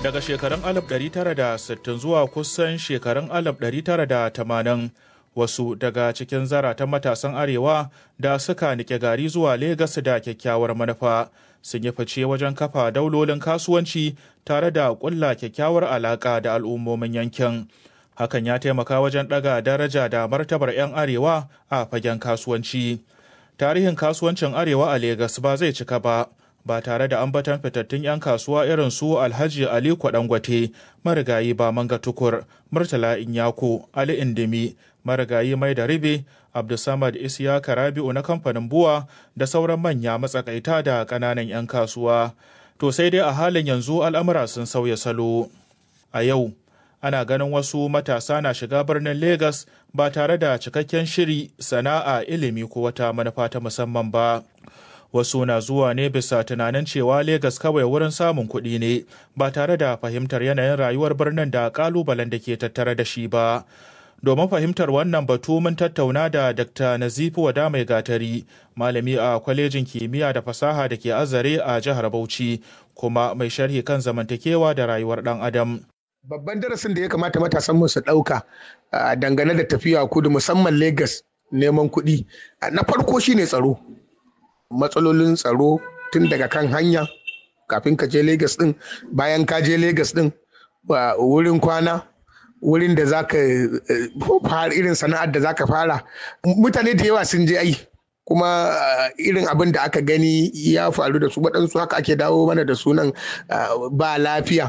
Daga shekarun 1960 zuwa kusan shekarun 1980 wasu daga cikin zaratan matasan arewa da suka nike gari zuwa Legas da kyakkyawar manufa sun yi fice wajen kafa daulolin kasuwanci tare da ƙulla kyakkyawar alaƙa da al'ummomin yankin. Hakan ya taimaka wajen ɗaga daraja da martabar 'yan arewa a fagen kasuwanci. Tarihin kasuwancin arewa a Legas ba zai cika ba. ba tare da ambatan fitattun 'yan kasuwa irin su alhaji ali kwadangwate marigayi ba manga tukur murtala inyako ali indimi marigayi mai da ribe abdulsamad isiyaka rabi'u na kamfanin buwa da sauran manya matsakaita da ƙananan 'yan kasuwa to sai dai a halin yanzu al'amura sun sauya salo a yau ana ganin wasu matasa na shiga birnin Legas ba tare da cikakken shiri sana'a ilimi ko wata manufa ta musamman ba. wasu na zuwa ne bisa tunanin cewa Legas kawai wurin samun kuɗi ne ba tare da fahimtar yanayin rayuwar birnin da ƙalubalen da ke tattare da shi ba. Domin fahimtar wannan batu mun tattauna da Dr. Nazifu Wada Mai Gatari, malami a kwalejin kimiyya da fasaha da ke azare a jihar Bauchi, kuma mai sharhi kan zamantakewa da rayuwar ɗan Adam. Babban darasin da ya kamata matasan mu su ɗauka dangane da tafiya kudu musamman Legas neman kuɗi. Na farko shine tsaro. matsalolin tsaro tun daga kan hanya kafin ka je Legas din bayan ka je Legas din wurin kwana wurin da za ka fara irin sana'ar da za ka fara mutane da yawa sun je ai kuma irin abin da aka gani ya faru da su waɗansu haka ake dawo mana da sunan ba lafiya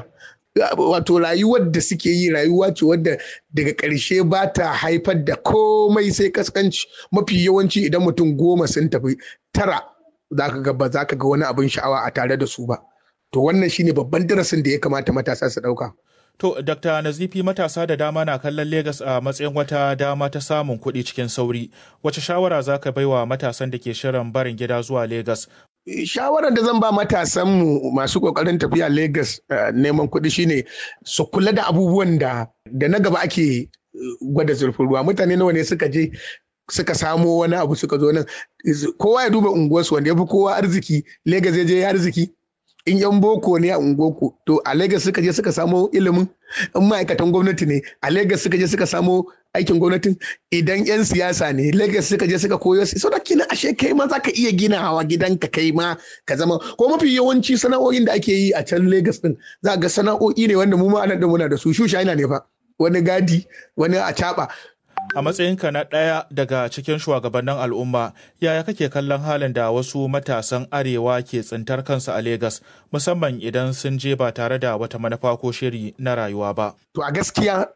wato rayuwar da suke yi rayuwa ce wadda daga ƙarshe ba ta haifar da komai sai kaskanci mafi yawanci idan mutum goma sun tafi tara za ka ga ba za ka ga wani abin sha'awa a tare da su ba to wannan shine babban darasin da ya kamata matasa su ɗauka. To, Dr. Nazifi matasa da dama na kallon Legas a matsayin wata dama ta samun kuɗi cikin sauri. Wace shawara za ka baiwa matasan da ke shirin barin gida zuwa Legas? Shawarar da zan ba matasanmu masu ƙoƙarin tafiya Legas neman kuɗi shine su kula da abubuwan da da na gaba ake gwada zurfin ruwa. Mutane nawa ne suka je suka samo wani abu suka zo nan kowa ya duba unguwarsu wanda ya fi kowa arziki Legas ya je ya arziki in yan boko ne a ungoku to a Legas suka je suka samo ilimin in ma'aikatan gwamnati ne a Legas suka je suka samo aikin gwamnatin idan yan siyasa ne Legas suka je suka koyo su da kina ashe kai ma zaka iya gina hawa gidanka kai ma ka zama ko mafi yawanci sana'o'in da ake yi a can Legas din za ga sana'o'i ne wanda mu ma anan da muna da su shusha ina ne fa wani gadi wani a A matsayinka na ɗaya daga cikin shugabannin al'umma, yaya kake kallon halin da wasu matasan arewa ke tsintar kansu a Legas, musamman idan sun je ba tare da wata manufa ko shiri na rayuwa ba? To a gaskiya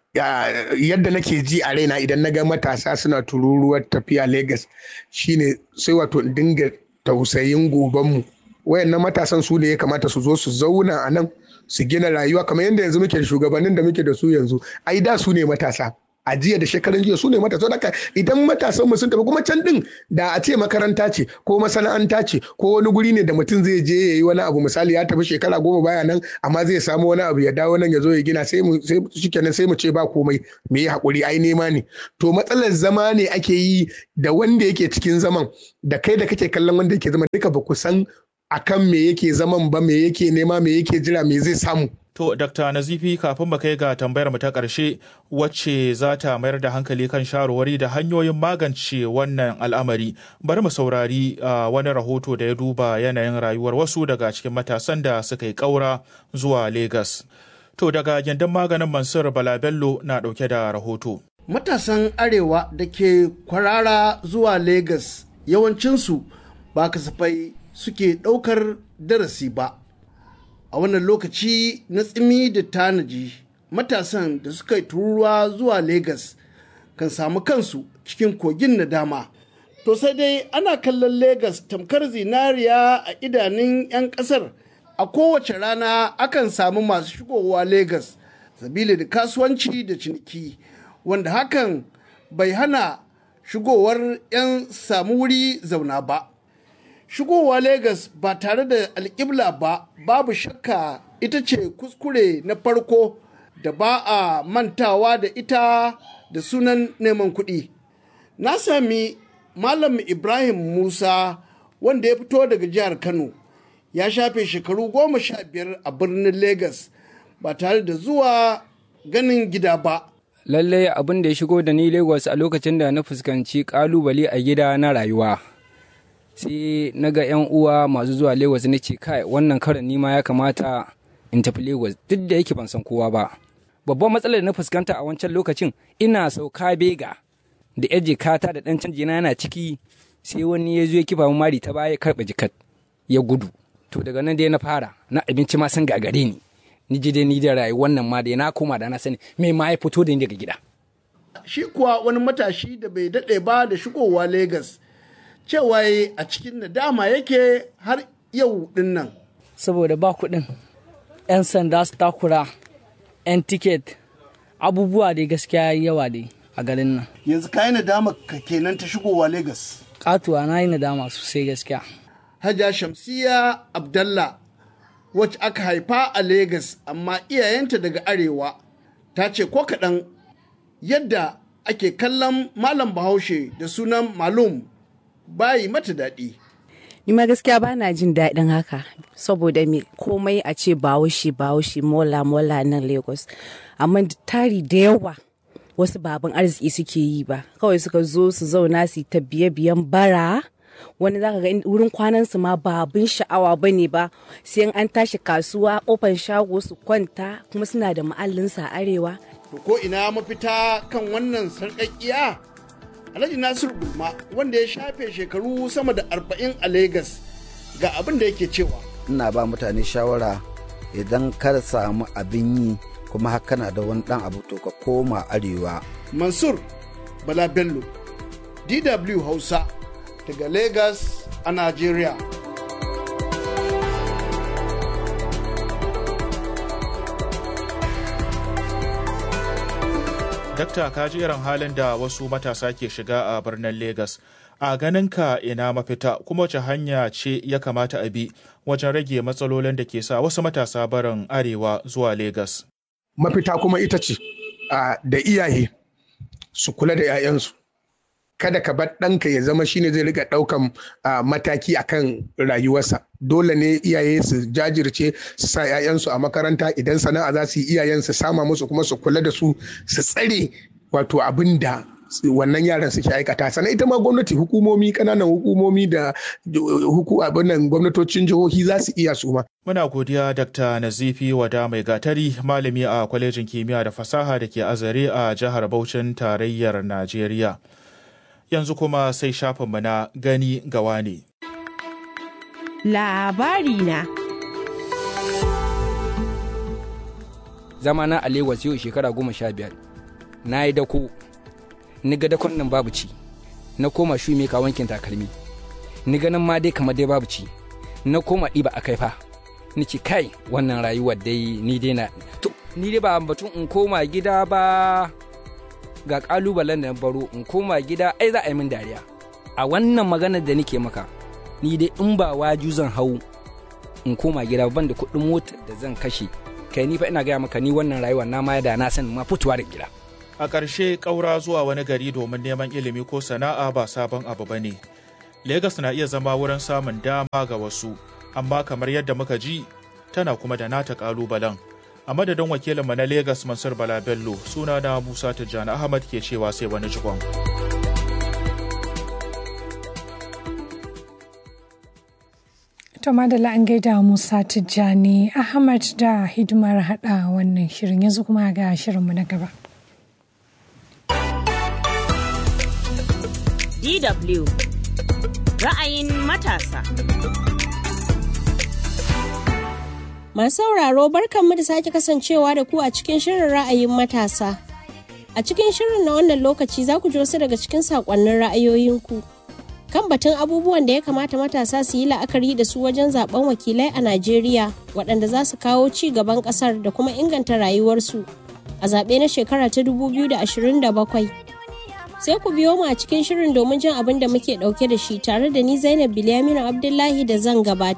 yadda nake ji a raina idan na ga matasa suna tururuwar tafiya Legas shine sai wato dinga tausayin gobanmu. Wayannan matasan su ne ya kamata su zo su zauna a nan su gina rayuwa kamar yadda yanzu muke da shugabannin da muke da su yanzu. Ai da su ne matasa. a jiya da shekarun jiya su ne matasa haka idan matasan mu sun tafi kuma can din da a ce makaranta ce ko masana'anta ce ko wani guri ne da mutum zai je ya yi wani abu misali ya tafi shekara goma baya nan amma zai samu wani abu ya dawo nan ya zo ya gina sai mu sai shikenan sai mu ce ba komai me yi hakuri ai nema ne to matsalar zama ne ake yi da wanda yake cikin zaman da kai da kake kallon wanda yake zama duka ba ku san akan me yake zaman ba me yake nema me yake jira me zai samu To, Dr. Nazifi kafin mu kai ga tambayar mu ta ƙarshe wacce za ta mayar da hankali kan shawarwari da hanyoyin magance wannan al'amari. Bari mu saurari uh, wani rahoto da ya duba yanayin rayuwar wasu daga cikin matasan da suka yi ƙaura zuwa Legas. To, daga gindin maganin Mansur Balabello na ɗauke da rahoto. Matasan Arewa da ke kwarara zuwa Legas yawancinsu ba kasafai suke ɗaukar darasi ba. a wannan lokaci na tsimi da tanaji matasan da suka yi tururuwa zuwa Legas kan samu kansu cikin kogin nadama. To sai dai ana kallon Legas tamkar zinariya a idanun 'yan ƙasar a kowace rana akan samu masu shigowa Legas sabili da kasuwanci da ciniki wanda hakan bai hana shigowar 'yan samu wuri zauna ba. shigowa Legas ba tare da alƙibla ba babu shakka ita ce kuskure na farko da ba a mantawa da ita da sunan neman kuɗi. Na sami Malam Ibrahim Musa wanda ya fito daga jihar Kano ya shafe shekaru goma sha biyar a birnin Legas ba tare da zuwa ganin gida ba. lallai abin da ya shigo da ni lagos a lokacin da na fuskanci kalubale a gida na rayuwa sai na ga yan uwa masu zuwa lagos na ce kai wannan karan nima ya kamata in tafi lagos duk da yake ban san kowa ba babban matsalar da na fuskanta a wancan lokacin ina sauka bega da yar jikata da dan canji na yana ciki sai wani ya zo ya kifa mari ta baya karɓa jikat ya gudu to daga nan dai na fara na abinci ma sun gagare ni ni ji dai ni da rayuwar nan ma da na koma da na sani me ma ya fito da ni daga gida Shi kuwa wani matashi da bai daɗe ba da shigowa Legas cewa yayi a cikin nadama yake har yau ɗin nan. saboda ba kuɗin 'yan sanda su takura 'yan tiket abubuwa dai gaskiya yawa dai a garin nan Yanzu ka yi nadama ka kenan ta shigowa Legas. katuwa na yi nadama sosai gaskiya Hajja Shamsiya Abdallah wacce aka haifa a Legas amma iyayenta daga Arewa ta ce ko kaɗan yadda ake kallon Malam Bahaushe da sunan Malum bayi mata daɗi. Ni ma gaskiya ba na jin daɗin haka saboda me komai a ce bahaushe bahaushe mola mola nan Lagos. Amma tari da yawa wasu baban arziki suke yi ba kawai suka zo su zauna su ta biye biyan bara wani zaka ga wurin kwanan su ma ba abin sha'awa bane ba sai an tashi kasuwa kofar shago su kwanta kuma suna da ma'allinsa a arewa To ko ina mafita kan wannan sarƙaƙiya? Alhaji Nasiru Gulma wanda ya shafe shekaru sama da arba'in a Legas ga abin da yake cewa. ina ba mutane shawara idan kar samu abin yi kuma haka na da wani dan abu to ka koma arewa Mansur Bala Bello, DW Hausa daga Legas a Najeriya. Dakta ka ji irin halin da wasu matasa ke shiga a birnin Legas. A ganinka ina mafita kuma wace hanya ce ya kamata a bi wajen rage matsalolin da ke sa wasu matasa barin arewa zuwa Legas. mafita kuma ita ce a, da iyaye su kula da 'ya'yansu kada ka bar ɗanka ya zama shine zai rika ɗaukan a, mataki akan rayuwarsa dole ne iyaye su jajirce su sa 'ya'yansu a makaranta idan sana'a za su yi iyayen su sama musu kuma su kula da su su tsare wato abin da wannan yaran suke aikata sannan ita ma gwamnati hukumomi kananan hukumomi da huku abin nan gwamnatocin jihohi za su iya su ma Muna godiya Dr. Nazifi Wada Mai Gatari, malami a kwalejin kimiyya da fasaha da ke azare a jihar Bauchin tarayyar Najeriya. Yanzu kuma sai shafinmu na gani gawa ne. labari na zama na a Lagos yau shekara goma sha biyar na yi dako ni ga dakon nan babu ci na koma shu mai ka wankin takalmi ni ganin ma dai kamar dai babu ci na koma ɗiba a kaifa ni ce kai wannan rayuwar dai ni dai na to ni dai ba batun in koma gida ba ga kalubalen da na baro in koma gida ai za a yi min dariya a wannan maganar da nake maka ni dai in ba waju zan hau in koma gida ban da kuɗin motar da zan kashe kai ni fa ina gaya maka ni wannan rayuwa na ma da na san ma fitowa da gida A ƙarshe ƙaura zuwa wani gari domin neman ilimi ko sana'a ba sabon abu ba ne. Legas na iya zama wurin samun dama ga wasu, amma kamar yadda muka ji, tana kuma da nata ƙalubalen. A madadin wakilinmu na Legas Mansur Bala Bello, suna na Musa Tijjani Ahmad ke cewa sai wani jikon. To madalla an gaida Musa Tijjani Ahmad da hidimar haɗa wannan shirin yanzu kuma ga shirinmu na gaba. DW ra'ayin matasa. Masu sauraro barkanmu da sake kasancewa da ku a cikin shirin ra'ayin matasa. A cikin shirin na wannan lokaci za ku ji wasu daga cikin saƙonnin ra'ayoyinku. Kan batun abubuwan da ya kamata matasa su yi la'akari da su wajen zaben wakilai a Najeriya waɗanda za su kawo ci gaban ƙasar da kuma inganta rayuwarsu a zaɓe na shekara ta 2027. Sai ku biyo mu a cikin shirin domin jin abin da muke ɗauke da shi tare da ni Zainab Bilyaminu Abdullahi da zan gabata.